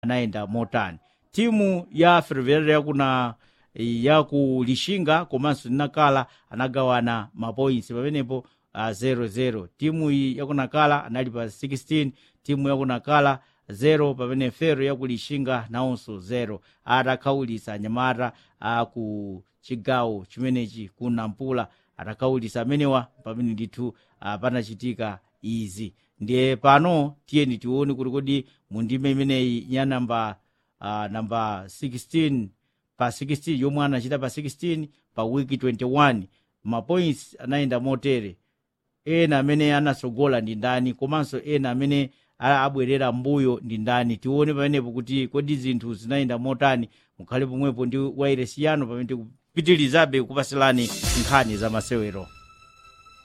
anayenda motani timu ya ferroviária yakuna yaku lishinga komanso linakala anagawana mapoints pamenepo uh, 0-0 timu iyi yakunakala anali pa 16 timu yakunakala 0 pamene fero yakulishinga nawonso 0 atakhawulitsa anyamata aku chigawo chimenechi ku nampula atakhawulitsa amenewa pamene ndithu uh, panachitika izi ndiye pano tiyeni tione kuti kodi mu ndime imeneyi ya namba uh, namba 16 pa 16 yomwe anachita pa 16 pa wiki 21 mapoints anayenda motere ena amene anasogola ndi ndani komanso ena amene abwerera mbuyo ndi ndani tione pamenepo kuti kodi zinthu zinayenda motani mukhale pomwepo ndi wairesi yanu pamene tikupitirizabe kupasilani nkhani za masewero